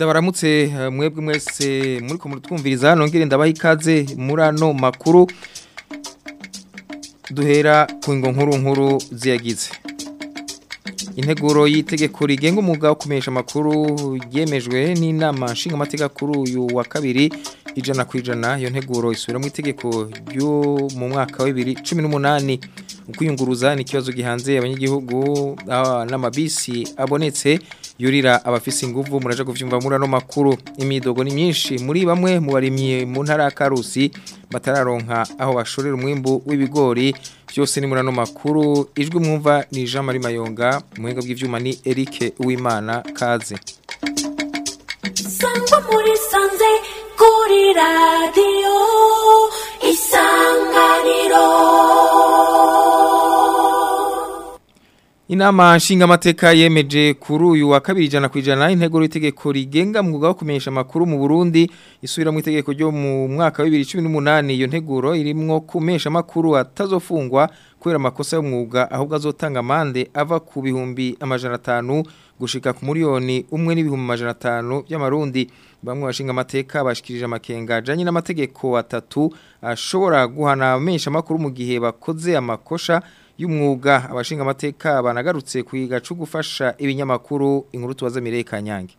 ndabaramutse eh, mwebwe mwese muri ko mutwumviriza nongere ndabaha ikaze muri ano makuru duhera ku ngo nkuru nkuru ziyagize integuro y'itegeko rigenga umwuga wo kumenyesha amakuru yemejwe n'inama nshingamateka kuri uyu wa kabiri ijana ku ijana iyo nteguro isubira mu itegeko ryo mu mwaka wa bibiri cumi n'umunani ukwiyunguruza ni ikibazo gihanze abanyagihugu ah, n'amabisi abonetse yurira abafise inguvu muraje kuvyumva muri ano makuru imidogo ni myinshi muri bamwe mu barimye mu ntara ya Karusi batararonka aho bashorera umwimbu w'ibigori byose ni muri ano makuru ijwi mwumva ni Jean Marie Mayonga muhinga bw'ivyuma ni Eric Uwimana kaze sangwa muri sanze kuri radiyo isanganiro Inama nshingamateka yemeje kuri uyu wa kabiri ijana ku ijana intego y'itegeko rigenga mwuga wo kumenyesha amakuru mu Burundi isubira mu itegeko ryo mu mwaka wa 2018 iyo nteguro irimwo kumesha amakuru atazofungwa kubera amakosa y'umwuga ahubwo azotanga amande ava ku bihumbi amajana atanu gushika ku miliyoni umwe n'ibihumbi amajana atanu by'amarundi bamwe bashinga amateka bashikirije amakenga ajanye n'amategeko atatu ashobora guhana amesha amakuru mu gihe bakoze amakosha y'umwuga abashinga amateka banagarutse kwiga cyo gufasha ibinyamakuru inkuru tubaza Mireye Kanyange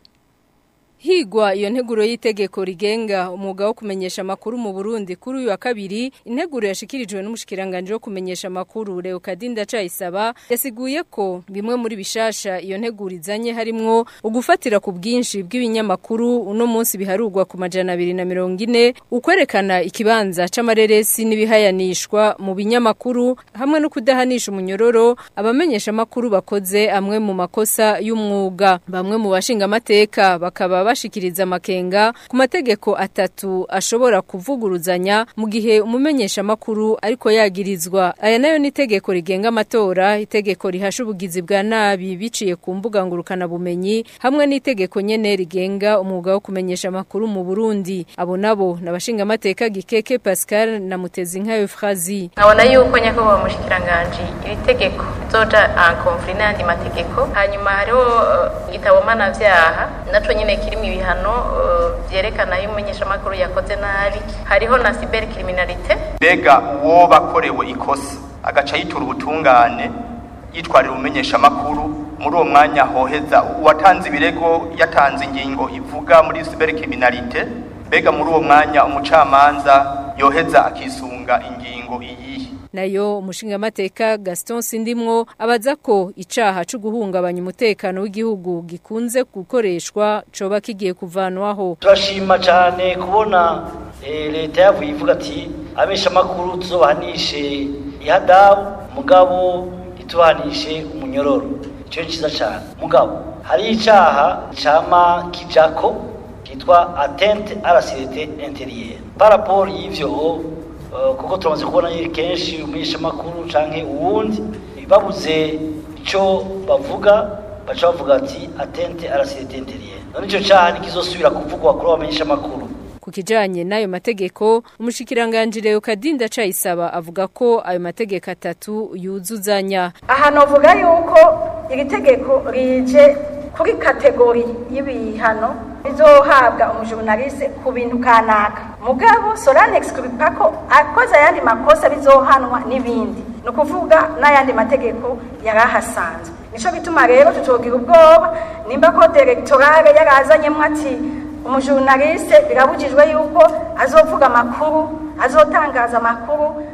Higwa iyo nteguro y'itegeko rigenga umwuga wo kumenyesha amakuru mu Burundi kuri uyu wa kabiri integuro yashikirijwe n'umushikiranganje wo kumenyesha amakuru Leo Kadinda Cayisaba yasiguye ko bimwe muri bishasha iyo nteguro izanye harimwo ugufatira ku bwinshi bw'ibinyamakuru uno munsi biharurwa ku majana 240 ukwerekana ikibanza c'amareresi n'ibihayanishwa mu binyamakuru hamwe no kudahanisha umunyororo abamenyesha amakuru bakoze amwe mu makosa y'umwuga bamwe mu bashinga amateka bakaba bashikiriza amakenga ku mategeko atatu ashobora kuvuguruzanya mu gihe umumenyesha makuru ariko yagirizwa aya nayo ni itegeko rigenga amatora itegeko rihasha ubugizi bwa nabi biciye ku mbuga ngurukana bumenyi hamwe n'itegeko nyene rigenga umwuga wo kumenyesha amakuru mu Burundi abo nabo nabashinga amateka gikeke Pascal na Mutezi nka Euphrasie nkabona yuko nyakubahwa mushikiranganje iri tegeko rizoja en conflit n'ayandi mategeko hanyuma hariho uh, igitabo mpanavyaha naco nyene kirimo ibihano uh, vyerekana iyo umumenyeshamakuru yakoze nabi hariho na cybercriminalité mbega uwo bakorewe ikosa agaca yitura ubutungane yitwarira umumenyeshamakuru muri uwo mwanya hoheza uwatanze ibirego yatanze ingingo ivuga muri cybercriminalité mbega muri uwo mwanya umucamanza yoheza akisunga ingingo iyihe nayo umushinga amateka Gaston Sindimwo abaza ko icaha cyo guhungabanya umutekano w'igihugu gikunze gukoreshwa coba kigiye kuvanwaho turashima cyane kubona eh, leta yavuye ivuga ati abesha makuru tuzobahanishe ihadabu mugabo itubahanishe umunyororo ico ciza cyane mugabo hari icaha cama kijako kitwa atteinte à la sécurité intérieure par rapport y'ivyo Uh, kuko turamaze kubona yiri kenshi umwisha makuru canke uwundi babuze ico bavuga baca bavuga ati atente à la sécurité intérieure none ico caha nikizosubira kuvugwa kuri abamenyesha makuru ku kijanye n'ayo mategeko umushikiranganje Leo Kadinda Cayisaba avuga ko ayo mategeko atatu yuzuzanya aha novuga yuko iri tegeko rije kuri kategori y'ibihano bizohabwa umujurnaliste ku bintu kanaka mugabo Solanex kubipako akoze ayandi makosa bizohanwa n'ibindi ni ukuvuga n'ayandi mategeko yarahasanzwe nico bituma rero tutogira ubwoba nimba ko directorale yarazanyemwo ati umujurnaliste birabujijwe yuko azovuga amakuru azotangaza amakuru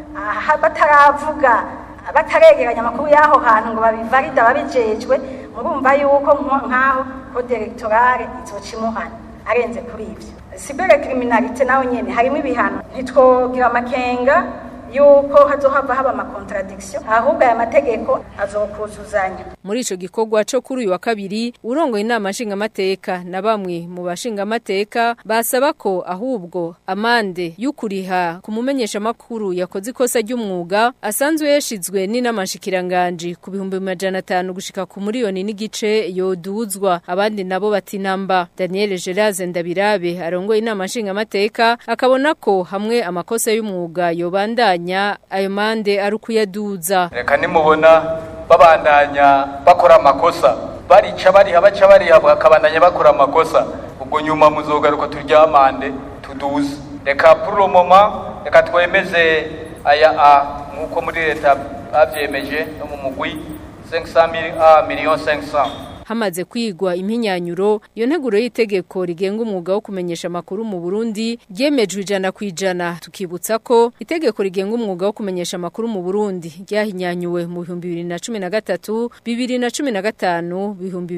bataravuga bataregeranya amakuru y'aho hantu ngo babivarida babijejwe murumva yuko nk'aho ko directorale izocimuhana arenze kuri ivyo cyber criminalité naho nyene harimo ibihano ntitwogira amakenga yuko hazohava haba amakontradiction ahubwo aya mategeko azokuzuzanya muri ico gikorwa cyo kuri uyu wa kabiri urongoye inama nshingamateka na bamwe mu bashingamateka basaba ko ahubwo amande y'ukuriha ku mumenyesha makuru yakoze ikosa ry'umwuga asanzwe yashizwe n'inama nshikiranganje ku bihumbi majana atanu gushika ku miliyoni n'igice yoduzwa abandi nabo bati namba Daniel Geraze Ndabirabe arongoye inama nshingamateka akabona ko hamwe amakosa y'umwuga yobandanya ayo mande ari ukuyaduza reka nimubona babandanya bakora amakosa barica bariha baca bariha bakabandanya bakora amakosa ubwo nyuma muzogaruka turyamande tuduze reka pour le moment reka twemeze aya a nk'uko muri leta bavyemeje no mu mugwi 500 millions 500 hamaze kwigwa impinyanyuro iyo nteguro y'itegeko rigenga umwuga wo kumenyesha amakuru mu Burundi ryemejwe ijana ku ijana tukibutsa ko itegeko rigenga umwuga wo kumenyesha amakuru mu Burundi ryahinyanyuwe mu 2013 2015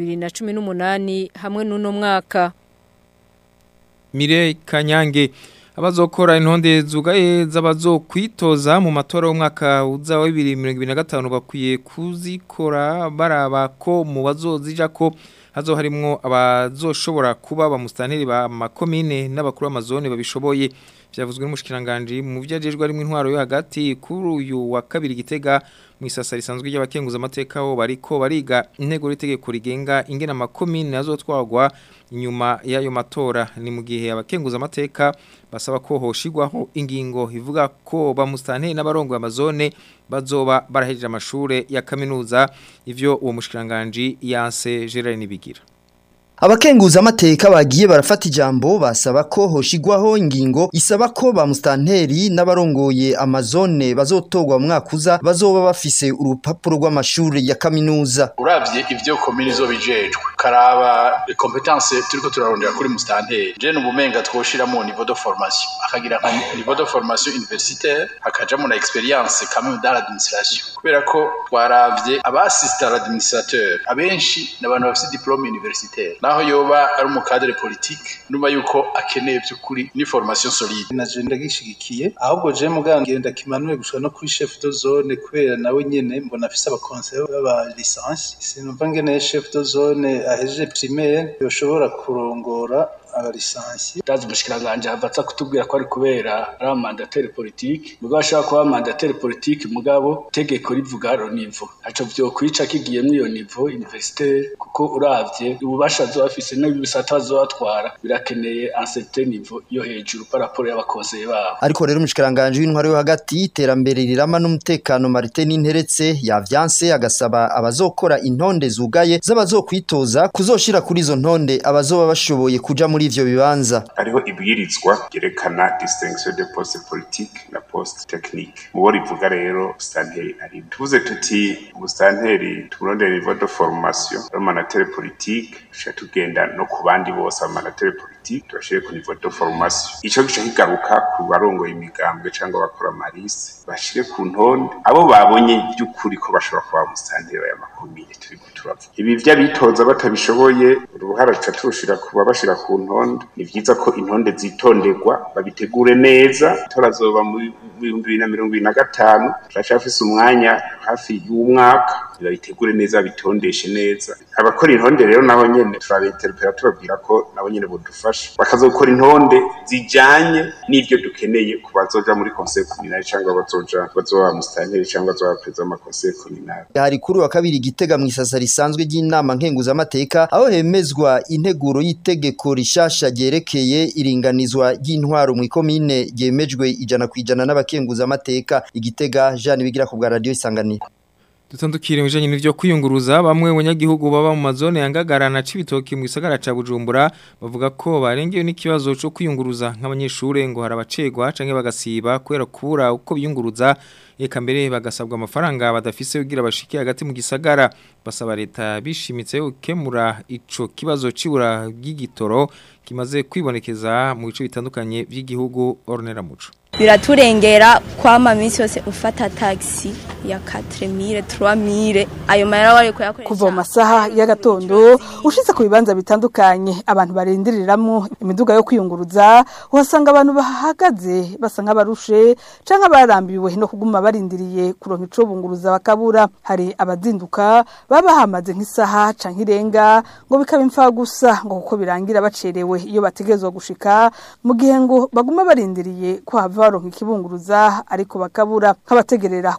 2018 hamwe n'uno mwaka Mire Kanyange abazokora intonde zugaye z'abazokwitoza mu matora y'umwaka uza wa 2025 bakwiye kuzikora baraba ko mu bazozija ko hazo harimwo abazoshobora kuba bamustanteri ba makomine n'abakuru b'amazone babishoboye byavuzwe n'umushikiranganje mu vyajejwe ari mu intwaro yo hagati kuri uyu wa kabiri gitega mu isasa risanzwe ry'abakenguza amateka ho bariko bariga intego y'itegeko rigenga ingena makomine azotwagwa inyuma y'ayo matora ni mu gihe abakenguza amateka basaba ko hoshigwaho ingingo ivuga ko bamustanteri n'abarongo amazone bazoba barahejeje amashure ya kaminuza ivyo uwo mushikiranganje yanse Gerard Nibigira Abakenguza amateka bagiye barafata ijambo basaba ko hoshigwaho ingingo isaba ko ba mustanteri n'abarongoye amazone bazotogwa mu mwaka uza bazoba bafise urupapuro rw'amashuri ya kaminuza. Uravye ivyo komini zo bijejwe karaba competence turiko turarondera kuri mustanteri. Je nubumenga twoshiramo niveau de formation akagira nka niveau de formation universitaire hakajamo na experience quand même dans l'administration. Kubera ko twaravye aba assistant administrateur abenshi n'abantu bafite diplome universitaire naho yoba ari umukadere politique numva yuko akeneye by'ukuri ni formation solide naje ndagishigikiye ahubwo je muganga ngenda kimanuye gushika no kuri chef de zone kubera nawe nyene mbona afise aba conseil baba licence sinumva ngene chef de zone ahejeje primaire yoshobora kurongora abalisansi ndazi umushikiranganje avatsa kutubwira ko ari kubera ari amandateri politike mugabo ashaka kuba amandateri politike mugabo tegeko rivuga ro nivo aco vyo kwica kigiyemwo iyo nivo universitaire kuko uravye ububasha zo bafise n'ibisata bazobatwara birakeneye un certain niveau yo hejuru par rapport y'abakonseye babo ariko rero umushikiranganje w'intwaro yo hagati iterambere rirama n'umutekano Martin Ninteretse yavyanse agasaba abazokora intonde zugaye z'abazokwitoza kuzoshira kuri izo ntonde abazoba bashoboye kuja muri ivyo bibanza hariho ibwirizwa ryerekana distinction de poste politique na poste technique mubo rivuga rero stanteri ari tuvuze tuti mustanteri turondera niveau de formation romanatere politique tuca tugenda no ku bandi bose abamanatere politique tubashire ku niveau de formation ico gica kigaruka ku barongoye imigambwe cyangwa bakora marise bashire ku ntonde abo babonye by'ukuri ko bashobora kuba mustanteri ya makomine turi turavuga ibi vy'abitoza batabishoboye uruhara tuca turushira kuba bashira ku ntonde ni vyiza ko intonde zitonderwa babitegure neza torazoba mu bihumbi bibiri na mirongo ibiri na gatanu turacafise umwanya hafi y'umwaka babitegure neza bitondeshe neza abakora intonde rero nabo nyene turabinterpera tubabwira ko nabo nyene bodufasha bakazokora intonde zijanye n'ivyo dukeneye ku bazoja muri conseil communal cyangwa bazoja bazoba mustanteri cyangwa bazoba perezida wa conseil communal hari kuri wa kabiri gitega mu isasa risanzwe ry'inama nkenguza amateka aho hemezwa integuro y'itegeko rishasha ryerekeye iringanizwa ry'intwaro mu ikomine ryemejwe ijana ku ijana n'abakenguza amateka igitega Jean bigira ku bwa radio isanganiro Dutandukire mwijanye n'ivyo kwiyunguruza bamwe abanyagihugu baba mu mazone yangagarana cibitoki mu gisagara ca Bujumbura bavuga ko barengewe n'ikibazo cyo kwiyunguruza nk'abanyeshure ngo harabacegwa canke bagasiba kubera kubura uko biyunguruza eka mbere bagasabwa amafaranga badafise kugira bashike hagati mu gisagara basaba leta bishimitse gukemura ico kibazo cibura bw'igitoro kimaze kwibonekeza mu bice bitandukanye by'igihugu Ornera Muco biraturengera kwama minsi yose ufata taxi ya 4000 3000 ayo mahera wari kuyakoresha kuva mu masaha y'agatondo ushitse ku bibanza bitandukanye abantu barindiriramwo imiduga yo kwiyunguruza uhasanga abantu bahagaze basa nk'abarushe canke barambiwe no kuguma barindiriye kuronka ico bunguruza bakabura hari abazinduka baba hamaze nk'isaha canke irenga ngo bikaba imfa gusa ngo kuko birangira bacerewe iyo bategezwa gushika mu gihe ngo baguma barindiriye ko hava baronka ikibunguruza ariko bakabura nk'abategerera kwibarabara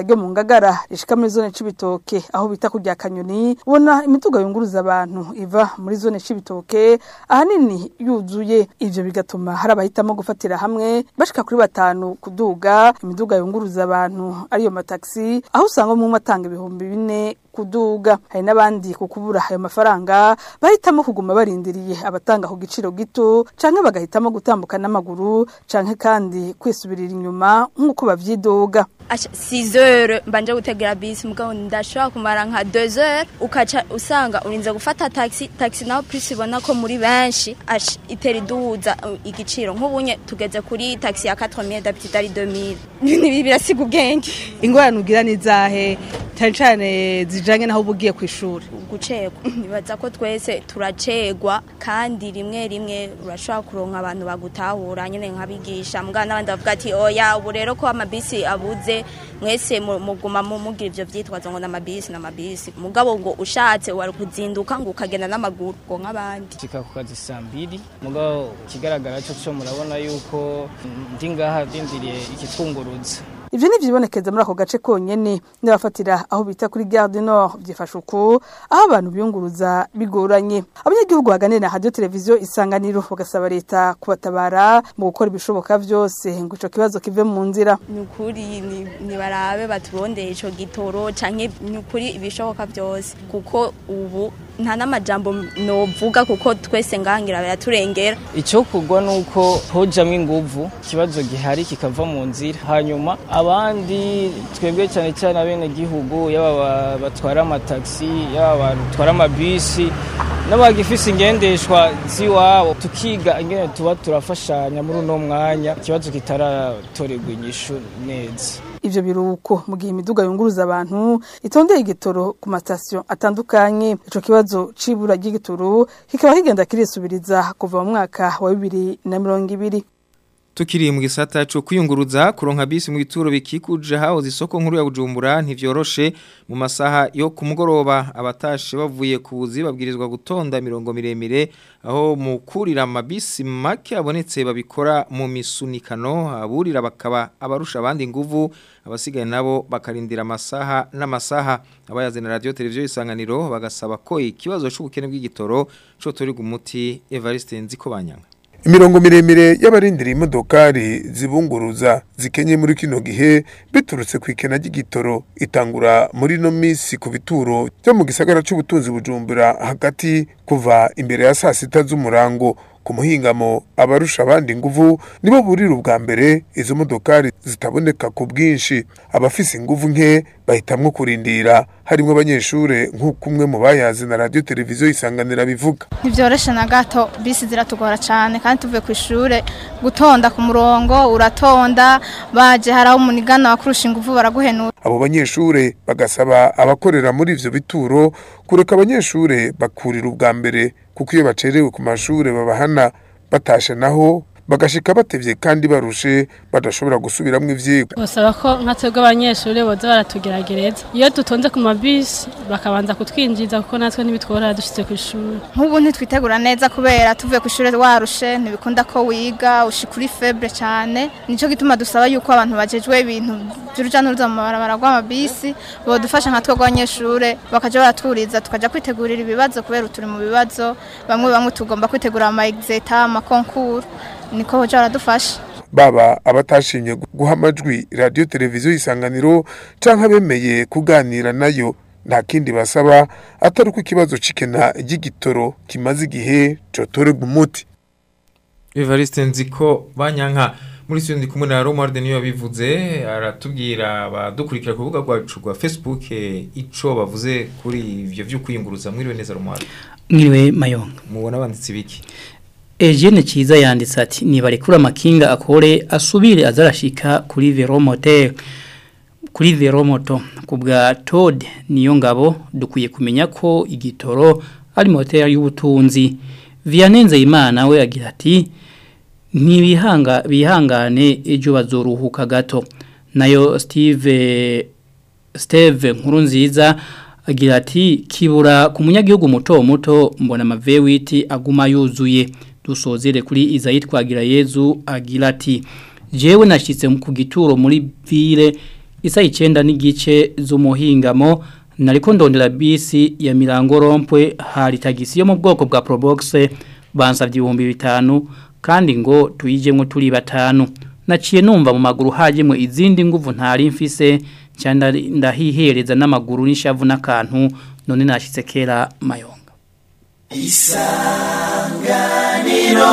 ryo mu ngagara rishika muri zone cibitoke aho bita kurya kanyoni ubona imiduga yunguruza abantu iva muri zone cibitoke ahanini yuzuye ivyo bigatuma hari abahitamo gufatira hamwe bashika kuri batanu kuduga imiduga yunguruza abantu ariyo mataxi aho usanga mu matanga ibihumbi bine kuduga hari n'abandi ku kubura ayo mafaranga bahitamo kuguma barindiriye abatanga ku giciro gito canke bagahitamo gutambuka n'amaguru canke kandi kwisubirira inyuma nk'uko bavyidoga Acha 6 heures mbanje gutegera bisi mugabo ndashobora kumara nka 2 heures ukaca usanga urinze gufata taxi taxi naho plus ibona ko muri benshi acha itera iduza uh, igiciro nk'ubunye tugeze kuri taxi ya 4000 d'habitude ari 2000 nibi birasiga ubwenge ingorane ugira ni zahe cyane cyane zijanye naho ubugiye ku ishuri gucegwa nibaza ko twese turacegwa kandi rimwe rimwe urashobora kuronka abantu bagutahura nyine nkabigisha mbwa n'abandi bavuga ati oya ubu rero ko amabisi abuze mwese mu- muguma mu- mugira ivyo vyitwazo ngo n'amabisi n'amabisi mugabo ngo ushatse wari kuzinduka ngo ukagenda n'amaguru ngo nk'abandi shika ku kazi saa mbiri mugabo ikigaragara cyo cyo murabona yuko ndi ngaha ndindiriye ikitwunguruza Ivyo ni vyibonekeza muri ako gace konyene n'abafatira aho bita kuri Gare du Nord byifasha uko aho abantu biyunguruza bigoranye abanyagihugu baganira na radio televiziyo isanganiro bagasaba leta kubatabara mu gukora ibishoboka vyose ngo ico kibazo kive mu nzira nukuri ni- nibarabe baturondeye ico gitoro canke nukuri ibishoboka byose kuko ubu nta n'amajambo novuga kuko twese ngangira biraturengera icyo kugwa ni uko hojamo inguvu ikibazo gihari kikava mu nzira hanyuma abandi twebwe cyane cyane abenegihugu yaba ba- batwara amatagisi yaba batwara amabisi n'abagifise ingendeshwa z'iwabo tukiga ingene tuba turafashanya muri uno mwanya ikibazo kitaratorerwa inyishu neza ivyo biruko mu gihe imiduga yunguruza abantu itondeye igitoro ku matasiyo atandukanye ico kibazo c'ibura ry'igitoro kikaba kigenda kirisubiriza kuva mu mwaka wa bibiri na mirongo ibiri Tukiri mu gisata cyo kwiyunguruza kuronka bisi mu bituro bikikuje hahoze isoko nkuru ya Bujumbura ntivyoroshe mu masaha yo kumugoroba abatashe bavuye ku buzi babwirizwa gutonda mirongo miremire aho mu kurira amabisi make abonetse babikora mu misunikano aburira bakaba abarusha abandi inguvu abasigaye nabo bakarindira amasaha n'amasaha abayazana radio televiziyo isanganiro bagasaba ko ikibazo c'ubukene bw'igitoro cyo turi gumuti Evariste Nzikobanyanga imirongo miremire y'abarindira imodokari zibunguruza zikenye muri kino gihe biturutse ku ikena ry'igitoro itangura muri no misi ku bituro byo mu gisagara c'ubutunzi bujumbura hagati kuva imbere ya saa sita z'umurango ku muhingamo abarusha abandi inguvu nibo burira ubwa mbere izo modokari zitaboneka ku bwinshi abafise inguvu nke bahitamwo kurindira harimo abanyeshure nk'uko umwe mu bayazi na radio televiziyo isanganira bivuga ntibyoroshe na gato bisi ziratugora cyane kandi tuvuye ku ishuri gutonda ku murongo uratonda baje hari aho umunigana wakurusha ingufu baraguhenura abo banyeshure bagasaba abakorera muri ivyo bituro kureka abanyeshure bakurira ubwa mbere kuko iyo bacerewe ku mashure babahana batashe naho bagashika batevye kandi barushe badashobora gusubiramwo ivyigwa basaba ko nka twebwe abanyeshuri boza baratugeragereza iyo dutonze ku mabisi bakabanza kutwinjiza kuko natwe ntibitworohera dushitse ku ishuri nk'ubu ntitwitegura neza kubera tuvuye ku ishuri warushe ntibikunda ko wiga ushika uri febre cyane nicyo gituma dusaba yuko abantu bajejwe ibintu by'uruja n'uruza mu mabarabara rw'amabisi bodufasha nka twebwe abanyeshuri bakaja baraturiza tukaja kwitegurira ibibazo kubera turi mu bibazo bamwe bamwe tugomba kwitegura ama exeta ama concours niko hoja baradufasha baba abatashimye guha amajwi radio televiziyo isanganiro canke abemeye kuganira nayo nta kindi basaba atari uko ikibazo c'ikena ry'igitoro kimaze igihe cotorerwa umuti Evariste Nziko banyanka muri sio ndi kumwe na Romuald niyo yabivuze aratubwira abadukurikira ku rubuga rwacu rwa Facebook eh, ico bavuze kuri ivyo vyo kwiyunguruza mwiriwe neza Romuald mwiriwe mayonga mubona banditse biki Eugene Kiza yanditse ati nibarekura amakinga akore asubire azarashika kuri veromote kuri veromoto kubwa Todd niyo ngabo dukwiye kumenya ko igitoro ari moteri y'ubutunzi Vianenze Imana we agira ati ntibihanga bihangane ejo bazoruhuka gato nayo Steve Steve nkuru nziza agira ati kibura ku munyagihugu muto muto mbona amavewiti aguma yuzuye dusozere kuri Izayi twagira Yezu agira ati jewe nashitse ku gituro muri ville isa icenda n'igice z'umuhingamo nariko ndondera bisi ya mirango rompwe hari tagisi yo mu bwoko bwa Probox bansavye ibihumbi bitanu kandi ngo tuyijemwe turi batanu naciye numva mu maguru hajemwe izindi nguvu ntari mfise cyane ndahihereza n'amaguru n'ishavu n'akantu none nashitse kera mayonga isanganiro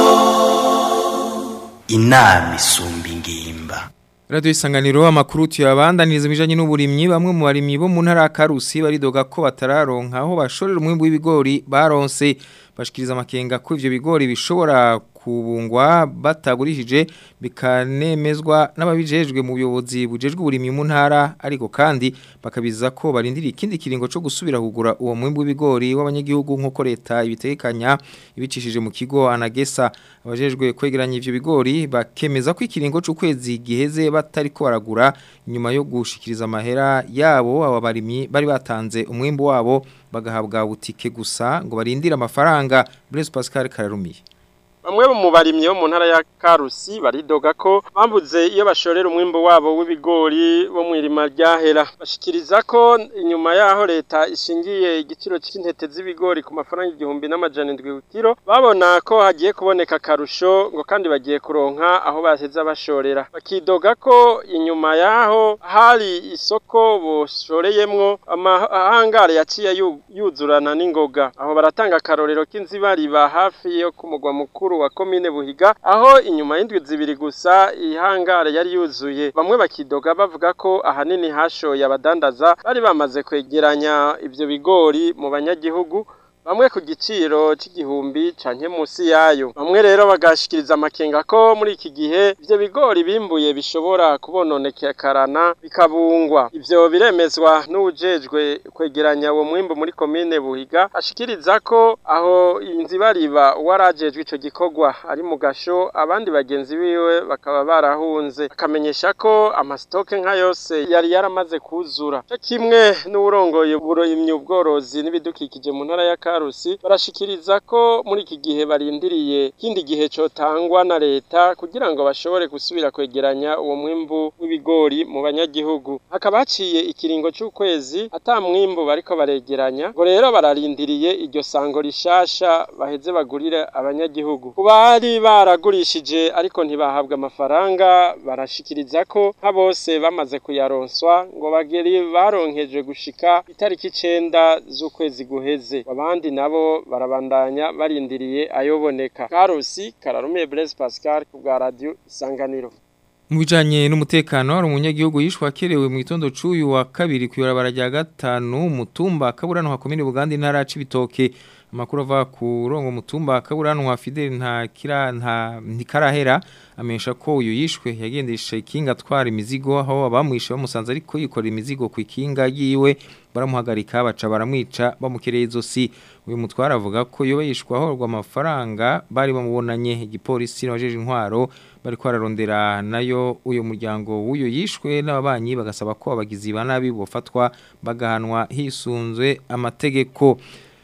inama isumba ingimba Radio isanganiro amakuru tuyabandaniriza bijanye n'uburimyi bamwe mu barimyi bo mu ntara ya Karusi baridoga ko batararonka aho bashorera umwimbu w'ibigori baronse bashikiriza amakenga ko ivyo bigori bishobora kubungwa batagurishije bikanemezwa n'ababijejwe mu buyobozi bujejwe uburimyi mu ntara ariko kandi bakabiza ko barindira ikindi kiringo cyo gusubira kugura uwo mwimbu w'ibigori w'abanyagihugu nk'uko leta ibitekanya ibicishije mu kigo anagesa abajejwe kwegeranya ivyo bigori bakemeza ko ikiringo c'ukwezi giheze batari ko baragura nyuma yo gushikiriza amahera yabo aba barimyi bari batanze umwimbu wabo bagahabwa butike gusa ngo barindire amafaranga Blaise Pascal Kararumiye Bamwe mu barimyi bo mu ntara ya Karusi baridoga ko bambuze iyo bashorera umwimbo wabo w'ibigori bo mu irima ryahera bashikiriza ko inyuma yaho leta ishingiye igiciro cy'intete z'ibigori ku mafaranga igihumbi n'amajana indwi kilo babona ko hagiye kuboneka karusho ngo kandi bagiye kuronka aho baheza bashorera bakidoga ko inyuma yaho hari isoko boshoreyemwo amahangare yaciye yuzurana n'ingoga aho baratanga akarorero k'inzibariba hafi yo ku mugwa mukuru wa komine buhiga aho inyuma y'indwi zibiri gusa ihangare yari yuzuye bamwe bakidoga bavuga ko ahanini hashoye abadandaza bari bamaze kwegeranya ibyo bigori mu banyagihugu bamwe ku giciro c'igihumbi canke musi yayo bamwe rero bagashikiriza amakenga ko muri iki gihe ivyo bigori bimbuye bishobora kubononekerana bikabungwa ivyo biremezwa n'uwujejwe kwegeranya uwo mwimbu muri komine buhiga ashikiriza ko aho inzibariba uwarajejwe ico gikorwa ari mu gasho abandi bagenzi biwe bakaba barahunze akamenyesha ko amasitoke nka yose yari yaramaze kuzura co kimwe n'uwurongoye uburimyi ubworozi n'ibidukikije mu ntara ya Karusi barashikiriza ko muri iki gihe barindiriye kindi gihe cotangwa na leta kugira ngo bashobore gusubira kwegeranya uwo mwimbu w'ibigori mu banyagihugu hakaba haciye ikiringo c'ukwezi ata mwimbu bariko baregeranya ngo rero bararindiriye iryo sango rishasha baheze bagurire abanyagihugu ku bari baragurishije ariko ntibahabwa amafaranga barashikiriza ko nka bose bamaze kuyaronswa ngo bageri baronkejwe gushika itariki icenda z'ukwezi guheze abandi nabo barabandanya barindiriye ayoboneka karusi kararumiye Blaise Pascal ku bwa radio isanganiro mu bijanye n'umutekano hari umunyagihugu yishwa kerewe mu gitondo c'uyu wa kabiri kuyorabara rya gatanu mutumba kaburano ha komine Buganda intara c'ibitoke amakuru ava ku rongo mutumba kaburano wa Fidel nta kira nta ntikarahera amesha ko uyu yishwe yagendesha ikinga atwara imizigo aho abamwishe bamusanze ariko yikora imizigo ku ikinga yiwe baramuhagarika baca baramwica bamukereye izosi uyu mutwara avuga ko iyo yishwa ahorwa amafaranga bari bamubonanye igipolisi n'abajeje intwaro bari kwararondera nayo uyu muryango w'uyu yishwe n'ababanyi bagasaba ko abagizi ba nabi bofatwa bagahanwa hisunzwe amategeko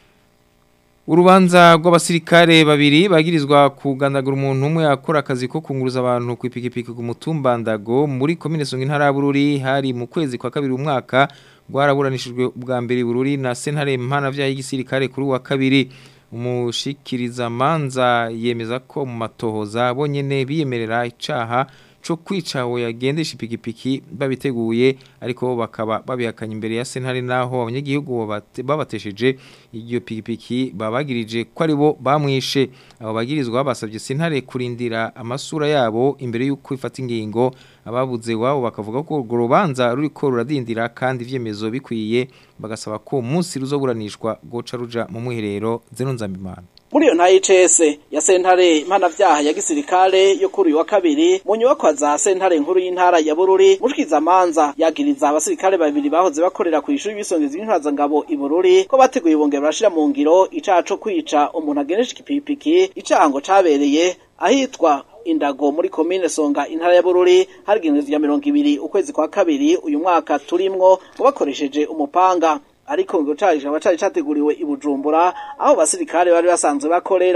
Urubanza rw'abasirikare babiri bagirizwa kugandagura umuntu umwe akora akazi ko kunguruza abantu ku ipikipiki ku mutumba ndago muri komine Songa intara ya Bururi hari mu kwezi kwa kabiri umwaka rwaraburanishijwe ubwa mbere Bururi na sentare mpana vya y'igisirikare kuri wa kabiri umushikiriza manza yemeza ko mu matohoza bonyene biyemerera icaha cyo kwica aho yagendesha ipikipiki babiteguye ariko bakaba babihakanye imbere ya sentare naho abanyagihugu babatesheje iyo pikipiki babagirije ko ari bo bamwishe abo bagirizwa basabye sentare kurindira amasura yabo imbere y'uko ifata ingingo ababuze wabo bakavuga ko urwo rubanza ruriko ruradindira kandi ivyemezo bikwiye bagasaba ko umunsi ruzoburanishwa goca ruja mu mwiherero zeno nzambimana muri iyo nta ICS ya sentare mpanavyaha ya gisirikare yo kuri uyu wa kabiri mu nyubakwa za sentare nkuru y'intara ya Bururi mushkiza manza yagiriza abasirikare babiri bahoze bakorera ku ishuri bisongeza intwaza ngabo i Bururi ko bateguye bongera barashira mu ngiro icaha co kwica umuntu agenesha ikipipiki icaha ngo cabereye ahitwa indago muri komine songa intara ya Bururi harigenzwe ya 200 ukwezi kwa kabiri uyu mwaka turimwo bakoresheje umupanga ariko ngo cari caba cari categuriwe i Bujumbura aho basirikare bari basanzwe bakorera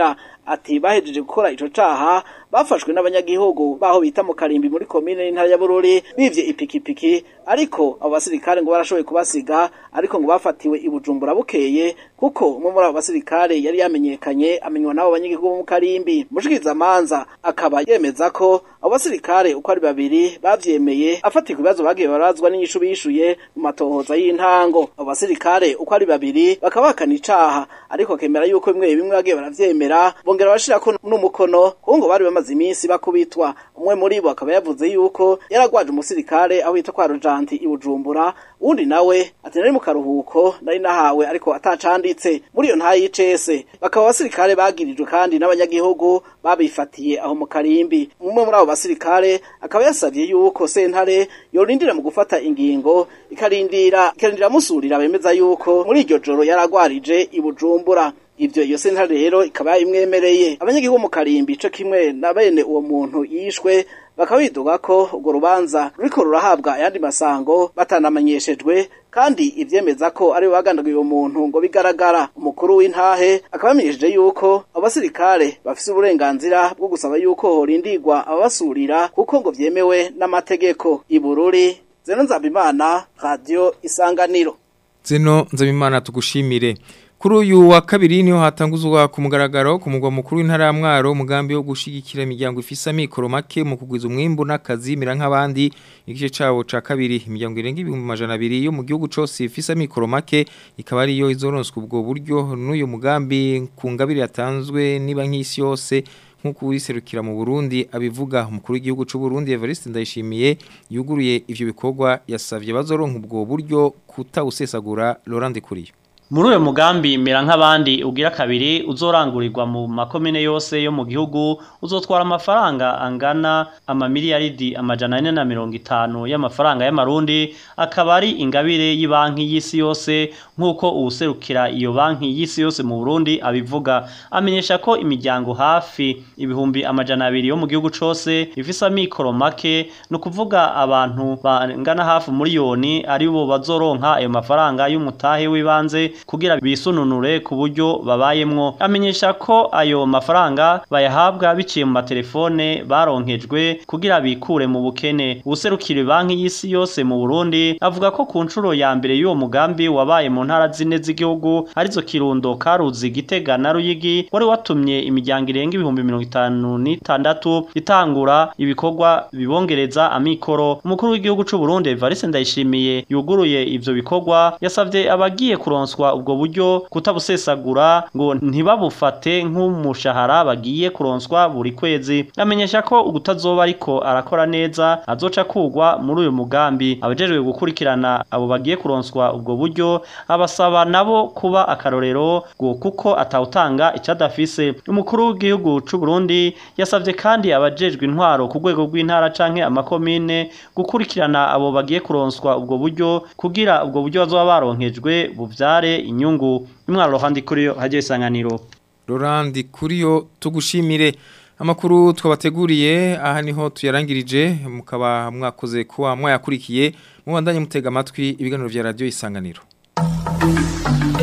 ati bahejeje gukora ico caha bafashwe n'abanyagihugu baho bita mu karimbi muri komine y'intara ya Bururi bivye ipikipiki ariko abo basirikare ngo barashoboye kubasiga ariko ngo bafatiwe i Bujumbura bukeye kuko umwe muri abo basirikare yari yamenyekanye amenywa n'abo banyagihugu bo mu karimbi mushikiza manza akaba yemeza ko abo basirikare uko ari babiri bavyemeye afatirwa ibibazo bagiye barazwa n'inyishu bishuye mu matohoza y'intango abo basirikare uko ari babiri bakaba bakana icaha ariko kemera yuko bimwe bimwe bagiye baravyemera bongera bashirako n'umukono kuko ngo bari bamaze iminsi bakubitwa umwe muri bo akaba yavuze yuko yaragwaje umusirikare aho yita kwa Rojanti i Bujumbura uwundi nawe ati nari mu karuhuko nari nahawe ariko atacanditse muri iyo ntayi y'icese bakaba abasirikare bagirijwe kandi n'abanyagihugu babifatiye aho mu karimbi umwe muri abo basirikare akaba yasavye yuko sentare yorindira mu gufata ingingo ikarindira ikarindira musurira bemeza yuko muri iryo joro yaragwarije i Bujumbura ivyo iyo sentare rero ikaba imwemereye abanyagihugu mu karimbi co kimwe na bene uwo muntu yishwe bakaba bidoga ko urwo rubanza ruriko rurahabwa ayandi masango batanamenyeshejwe kandi ivyemeza ko ari bagandaguye uwo muntu ngo bigaragara umukuru w'intahe akaba yamenyesheje yuko abasirikare bafise uburenganzira bwo gusaba yuko horindirwa ababasurira kuko ngo vyemewe n'amategeko ibururi zeno nzabimana radio isanganiro Zeno nzabimana tugushimire Kuri uyu wa kabiri niho hatanguzwa ku mugaragaro ku mugwa mukuru w'intara ya Mwaro umugambi wo gushigikira imiryango ifisa mikoro make mu kugwiza umwimbu n'akazi mira nk'abandi igice cawo ca kabiri imiryango irenga ibihumbi majana abiri yo mu gihugu cose ifisa mikoro make ikaba ari yo izoronswa ubwo buryo n'uyu mugambi ku ngabire yatanzwe niba nk'isi yose nk'uko wiserukira mu Burundi abivuga umukuru w'igihugu c'u Burundi Evariste Ndayishimiye yuguruye ivyo bikorwa yasavye bazoronka ubwo buryo kutawusesagura Laurent Kuriyo Muri uyo mugambi mera nk'abandi ugira kabiri uzorangurirwa mu makomine yose yo mu gihugu uzotwara amafaranga angana amamiliyaridi amajana ane na mirongo itanu y'amafaranga y'amarundi akaba ari ingabire y'ibanki y'isi yose nk'uko uwuserukira iyo banki y'isi yose mu Burundi abivuga amenyesha ko imiryango hafi ibihumbi amajana abiri yo mu gihugu cose ifise amikoro make ni ukuvuga abantu bangana hafi miliyoni ari bo bazoronka ayo mafaranga y'umutahe w'ibanze kugira bisununure ku buryo babayemwo amenyesha ko ayo mafaranga bayahabwa biciye mu matelefone baronkejwe kugira bikure mu bukene ubuserukira banki y'isi yose mu Burundi avuga ko ku nshuro ya mbere y'uwo mugambi wabaye mu ntara zine z'igihugu arizo Kirundo Karuzi Gitega na Ruyigi wari watumye imiryango irenga ibihumbi mirongo itanu n'itandatu itangura ibikorwa bibongereza amikoro umukuru w'igihugu c'u Burundi Evariste Ndayishimiye yuguruye ivyo bikorwa yasavye abagiye kuronswa ubwo buryo kutabusesagura ngo ntibabufate nk'umushahara bagiye kuronswa buri kwezi amenyesha ko ugutazoba ariko arakora neza azoca kugwa muri uyu mugambi abajejwe gukurikirana abo bagiye kuronswa ubwo buryo abasaba nabo kuba akarorero ngo kuko atawutanga icadafise umukuru w'igihugu c'u Burundi yasavye kandi abajejwe intwaro ku rwego rw'intara canke amakomine gukurikirana abo bagiye kuronswa ubwo buryo kugira ubwo buryo bazoba baronkejwe buvyare inyungu imwaro handi kuri yo haje isanganiro Laurent Kuriyo tugushimire amakuru twabateguriye aha niho tuyarangirije mukaba mwakoze kuba mwayakurikiye mubandanye mutega amatwi ibiganiro vya radio isanganiro